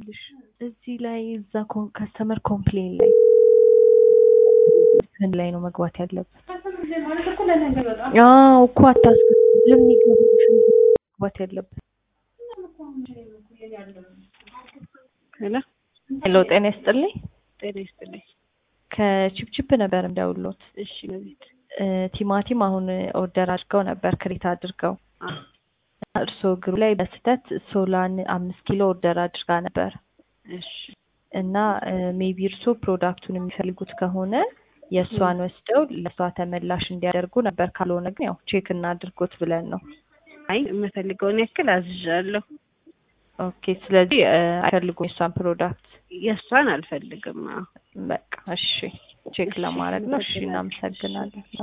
ይኸውልሽ እዚህ ላይ እዛ ከስተመር ኮምፕሌን ላይ ምን ላይ ነው መግባት ያለበት? አዎ እኮ አታስገቢ። ለምን ይገባልሽ መግባት ያለበት? ሄሎ ሄሎ ጤና ይስጥልኝ። ጤና ይስጥልኝ። ከቺፕቺፕ ነበር እንደውሎት እሺ ነቢት እ ቲማቲም አሁን ኦርደር አድርገው ነበር ክሬት አድርገው እርስዎ ግሩ ላይ በስህተት ሶላን አምስት ኪሎ ኦርደር አድርጋ ነበር እሺ እና ሜቢ እርስዎ ፕሮዳክቱን የሚፈልጉት ከሆነ የእሷን ወስደው ለእሷ ተመላሽ እንዲያደርጉ ነበር። ካልሆነ ግን ያው ቼክ እናድርጎት ብለን ነው። አይ የምፈልገውን ያክል አዝዣለሁ። ኦኬ ስለዚህ እ አይፈልጉም የእሷን ፕሮዳክት? የእሷን አልፈልግም። አዎ በቃ እሺ ቼክ ለማድረግ ነው። እሺ እናመሰግናለን።